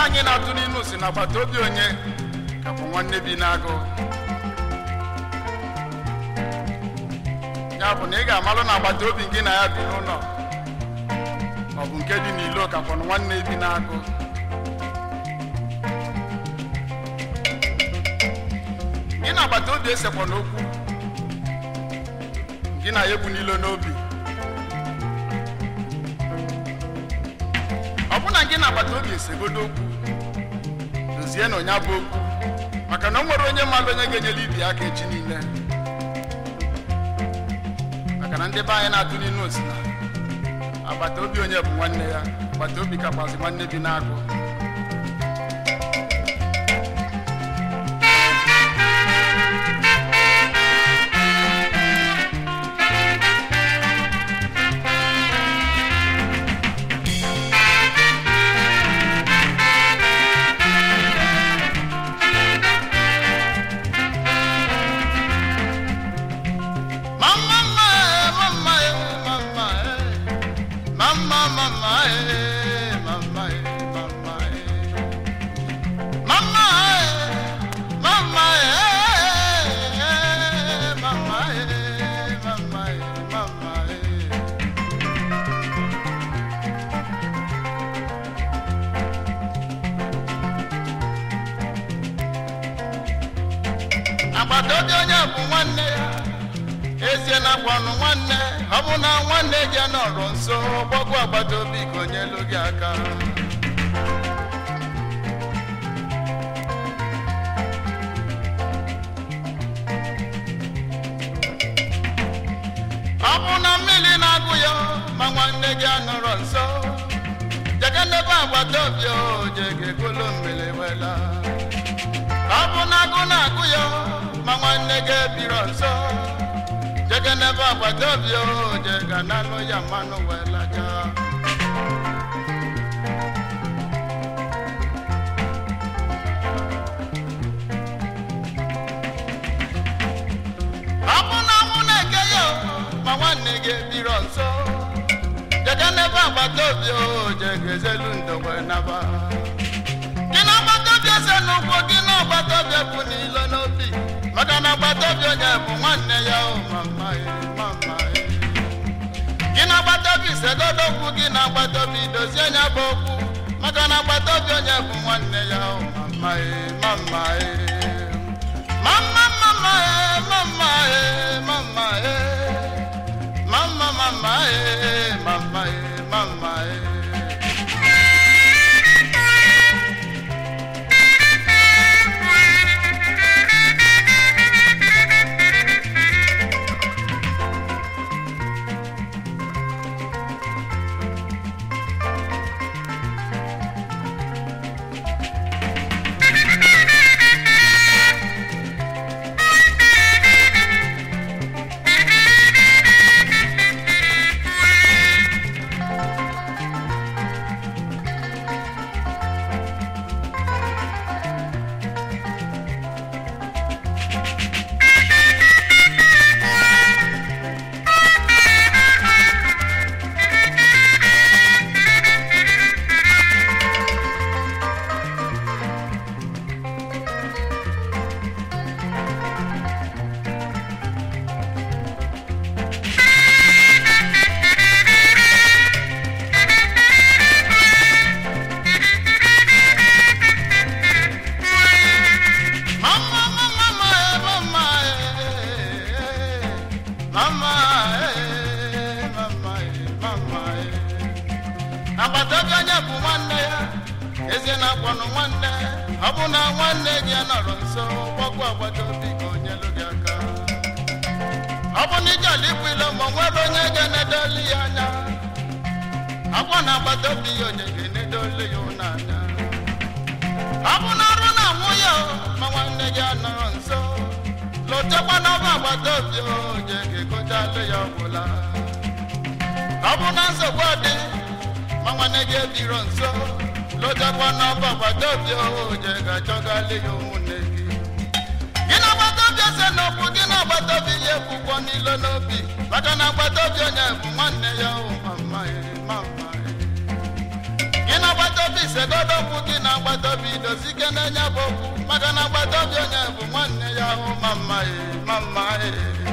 anyị na-atụ n'inu si na agbata obi onye ka bụ nwanne bi n'agụ ya bụ na ị ga-amalụ na agbata obi gị na ya bi n'ụlọ ọ bụ nke dị n'ilo ka kwọnụ nwanne bi n'agụ gị na agbata obi esekwa n'okwu gị na ya ebu n'ilo n'obi ọ bụ na gị na agbata obi esegodo okwu dozie na onye bụ okwu maka na o nwere onye mmadụ onye ga-enyere ibi aka echi niile maka na ndị be anyị na-atụ n'inu osi na agbata obi onye bụ nwanne ya agbata obi kakwazi nwanne bi n'agụ Mama, mama, mama, mama, mama, mama, mama, mama, mama, mama, mama. agbata obi onye bụ nwanne ya ezie na akwanụ nwanne ọ bụ na nwanne gị nọrọ nso gbagwo agbata obi ka onye elu gị aka ọ bụ na mmiri na-agụ ya ma nwanne gị anọrọ nso jege n'ebe agbata obi o jege golo mmiri wela ọ bụ na agụ na-agụ ya ma nwanne gị ebiro nso jege n'ebe agbata obi o jega n'anụ ya mmanụ wee laja ọ bụ na mụ na-eke ya ma nwanne gị ebiro nso jege n'ebe agbata obi o jega ezelu ndo wee naba gị na agbata obi ese n'ụkwụ gị na agbata obi bụ n'ilo n'obi maka na agbata obi onye bụ nwanne ya o mama e mama e gị na agbata obi segodo okwu gị na agbata obi dozie nya bụ okwu maka na agbata obi onye bụ nwanne ya o mama e mama e mama mama e mama e mama e mama mama e mama e mama e Mama, mama, mama, eh, mama, eh, mama, eh, mama, eh. agbata obi onye bụ nwanne ya eze na-akwanụ nwanne ọ bụ na nwanne gị ya nọrọ nso gbagwo agbata obi ka onye lụ gị aka ọ bụ na ije ala ikwu ilo ma o nwere onye ga-enedoli ya anya akwa na agbata obi ya onye ga-enedoli ya ụlọ anya ọ bụ na ọrụ na-anwụ ya o, ma nwanne gị anọrọ nso lotekwa n'ọba agbata obi oje ga-egotalụ ya ọgwụla ọ bụ na nsogbu dị ma nwanne gị ebiro nso lotekwa n'ọba agbata obi oje ga-achọgalị ya ụmụnne gị gị na agbata obi ese n'okwu gị na agbata obi ya ekwukwọ n'ilo n'obi maka na agbata obi onye bụ nwanne ya o mama e mama e gị na agbata obi segodo okwu gị na agbata obi dozi ike na-enye bụ okwu maka na agbata obi onye bụ nwanne ya ahụ ma mma e ma mma e